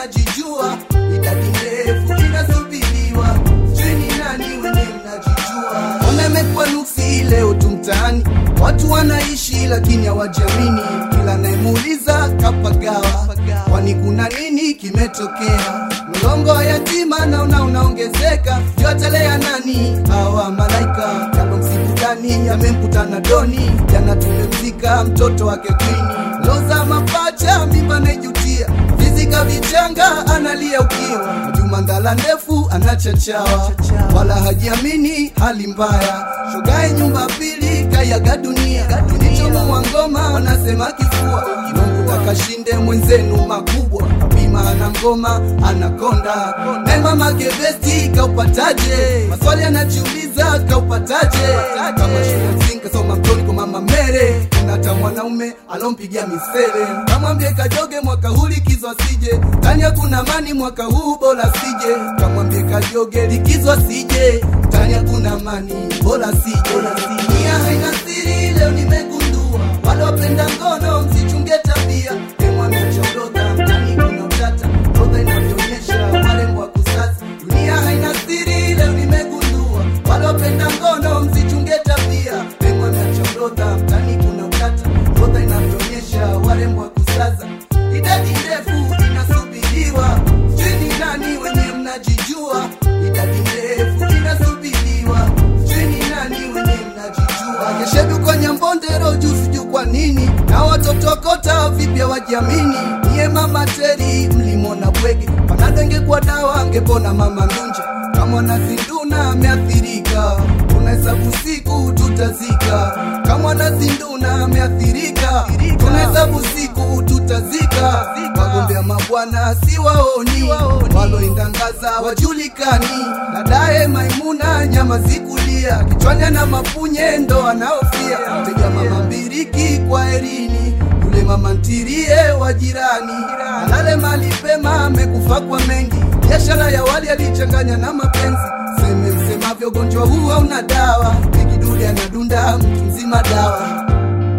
mnajijua, idadi ndefu inasubiriwa, sijui ni nani wenye mnajijua. Ona imekuwa nuksi leo tu mtaani, watu wanaishi lakini hawajamini, kila nayemuuliza kapagawa, kwani kuna nini kimetokea? Mlongo wa yatima naona unaongezeka, yotelea nani hawa malaika? Kama msibudani amemkutana doni, jana tumemzika mtoto wake kwini, loza mapacha mimba naijutia, vizika vichanga analia ukiwa, Juma ndala ndefu anachachawa, wala hajiamini hali mbaya, shogae nyumba pili kayaga dunia, nichomo wa ngoma wanasema kifua, Mungu takashinde mwenzenu makubwa, bima ana ngoma anakonda, na mama gebesti kaupataje? Maswali anajiuliza kaupataje? Kama shule msingi kasoma mtoni kwa mama Mere, kuna hata mwanaume alompigia misele, kamwambie kajoge mwaka huu likizo asije, tani hakuna mani mwaka huu bora sije, kamwambie kajoge likizo asije, tani hakuna mani bora sije. Nia haina siri, leo nimegundua, wale wapenda ngono msichunge tabia, emwambie chondoka mtani kuna utata, roga inavyoonyesha warembo wa kusasa. Dunia haina siri, leo nimegundua, wale wapenda ngono msichunge tabia, emwambie chondoka mtani kuna utata, roga inavyoonyesha warembo wa kusasa. Idadi ndefu inasubiriwa, sijui ni nani wenye mnajijua, idadi ndefu inasubiriwa, sijui ni nani wenye mnajijua. Keshedu kwa Nyambondero juu sijui kwa nini, na watoto kota vipya wajiamini. Niye mama Teri mlimona bwege, panadenge kwa dawa angepona mama Nunja. Kama nazinduna ameathirika, tunahesabu siku tutazika. Kama nazinduna ameathirika, tunahesabu siku tutazika. Wagombea mabwana si waoni, waloindangaza wajulikani. Dadaye Maimuna nyama zikulia, kichwani ana mapunye ndo anaofia. Mteja mama mbiriki kwa erini, yule mama ntirie wa jirani. Alale mali pema, amekufa kwa mengi. Biashara ya wali alichanganya na mapenzi. Seme msemavyo, ugonjwa huu hauna dawa. Ikiduli anadunda mtu mzima dawa.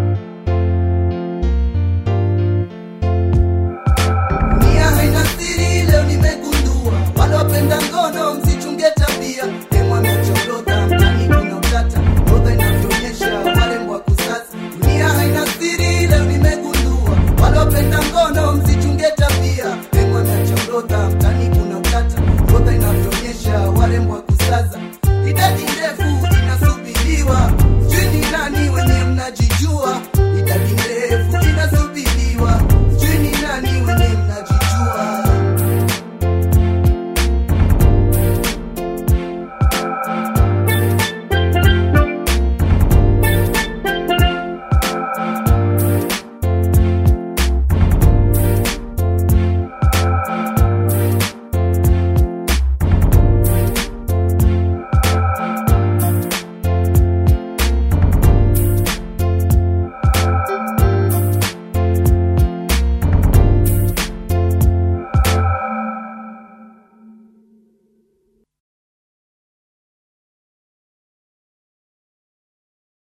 Dunia haina siri, leo nimegundua, wale wapenda ngono msichunge tabia. Emwambia chondoka, mtani kuna utata, roga inavyoonyesha warembo wa kusasa. Dunia haina siri, leo nimegundua, wale wapenda ngono msichunge tabia. Emwambia chondoka,